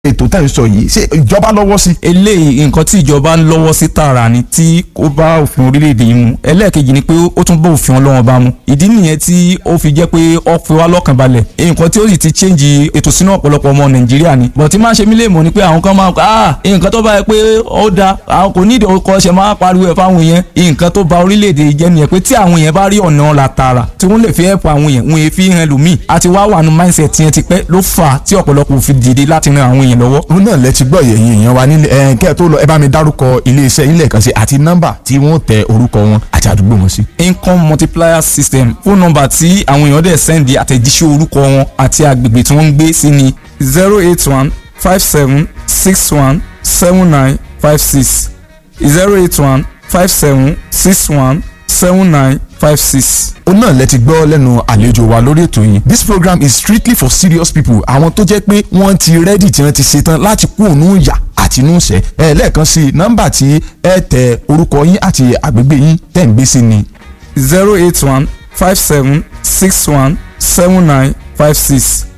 ètò tá à ń sọ yìí ṣé ìjọba lọ́wọ́ sí. eléyìí nǹkan tí ìjọba ń lọ́wọ́ sí tààrà ni tí ó bá òfin orílẹ̀-èdè yìí mu ẹlẹ́ẹ̀kejì ni pé ó tún bá òfin ọlọ́wọ́n bá mu ìdí nìyẹn tí ó fi jẹ́ pé ó fi wá lọ́kàn balẹ̀ nǹkan tí ó sì ti change ètò sínú ọ̀pọ̀lọpọ̀ ọmọ nàìjíríà ni bọ̀ tí máa ń ṣe mí lè mọ̀ ni pé àwọn kan máa ah nǹkan tó bá yẹ pé ó da àwọn kò nídìí ọkọ̀ ṣe máa pariwo ẹ̀ fáwọn èèyàn nǹkan tó ba orílẹ̀-èdè yìí jẹ́ nìyẹn pé tí àwọn èèyàn bá rí ọ̀nà ọ̀la tààrà tí wọ́n lè fi ẹ̀pọ̀ àwọn èèyàn wọn èèfi hàn lómi àti wá wà nù mindset yẹn ti pẹ́ ló fà á tí ọ̀pọ̀lọpọ̀ fi dìde láti ran àwọn èèyàn lọ́wọ́ òun náà lẹ ti gbọ́ yẹ̀yìn èèyàn wa nílé ẹ̀ kẹ́ ẹ̀ tó lọ ẹ bá mi dárúkọ iléeṣẹ́ ilé ẹ̀kan sí àti nọ́mbà tí wọ́n tẹ orúkọ wọn àti àdúgbò wọn sí. income multiplier system fóònù nọ́mbà tí àwọn èèyàn dẹ̀ sẹ́ndì àtẹ̀jíṣẹ́ orúkọ wọn àti agbègbè tí wọ́n ń gbé sí ni zero eight one five seven six one seven nine five six zero eight one five seven six one seven nine five six. òun náà lẹ ti gbọ́ lẹ́nu àlejò wa lórí ètò yìí this program is strictly for serious people àwọn tó jẹ́ pé wọ́n ti rẹ́dì tí wọ́n ti ṣetán láti kú òun yà àti inú ìṣẹ́ ẹ lẹ́ẹ̀kan sí nọ́mbà tí ẹ tẹ orúkọ yín àti àgbègbè yín tẹ̀ ń gbé sí ni. zero eight one five seven six one seven nine five six